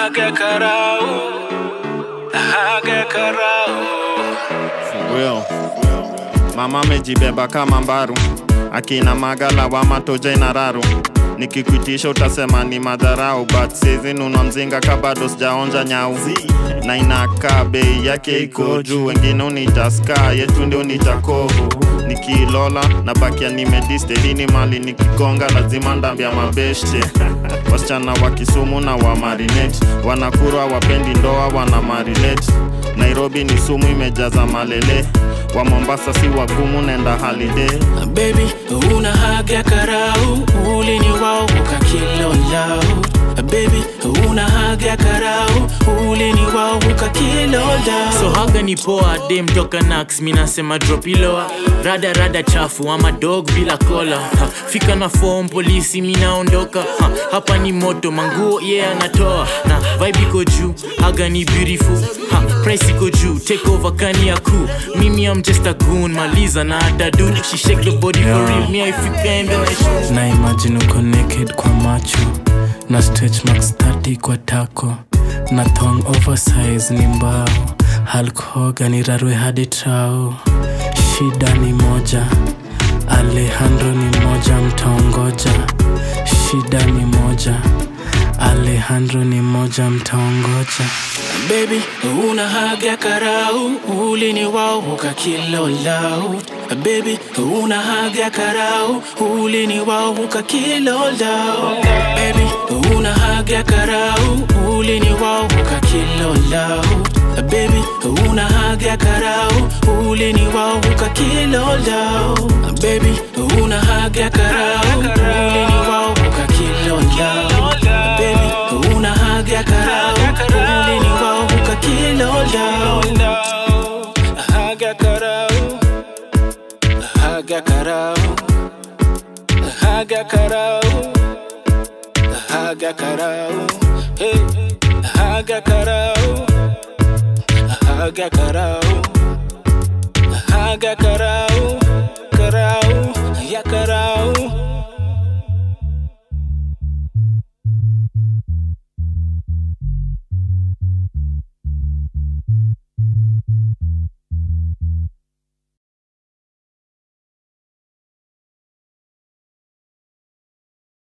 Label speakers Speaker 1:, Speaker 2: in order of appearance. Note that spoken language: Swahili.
Speaker 1: Haga karao, haga karao.
Speaker 2: For real. Mama amejibeba kama mbaru, akina magala wa matoja na raru. Nikikuitisha utasema ni madharau, but sizi nunua mzinga ka bado sijaonja nyau, na inakaa bei yake iko juu. Wengine unita ska, yetu ndio unita kovu. Nikilola na bakia nimedistelini mali nikigonga lazima ndambia mabeshte wasichana wa Kisumu na wa marinate wanakurwa wapendi ndoa wana marinate Nairobi ni sumu imejaza malele wa Mombasa si wagumu nenda holiday
Speaker 1: Baby, una haga karau, ulini wao ukakilo lao. Baby, una haga karau, ulini wao ukakilo lao.
Speaker 3: so haga ni poa dem toka nax minasema dropiloa rada rada chafu ama dog bila kola ha, fika na form polisi minaondoka ha, hapa ni moto manguo ye yeah, anatoa na vibe iko juu haga ni beautiful ha, price iko juu take over kani ya kuu mimi am just a goon maliza na hata do she shake the body for real me I fika and then I show
Speaker 4: na imagine uko naked kwa macho na stretch marks 30 kwa tako na thong oversize ni mbao Hulk Hogan irarwe hadi trao shida ni moja Alejandro ni moja mtaongoja shida ni moja Alejandro ni moja mtaongoja
Speaker 1: Baby, una haga karau, ulini wao ukakilo lao. Baby, una haga karau, ulini wao ukakilo lao. Baby, una haga karau, ulini wao ukakilo lao. Baby, una haga karau, ulini wao ukakilo lao. Baby, una haga karau, ulini wao ukakilo lao. Baby, una haga karau, ulini wao ukakilo lao. Haga karau, haga karau, haga karau, haga karau, hey, haga karau, haga karau, haga karau.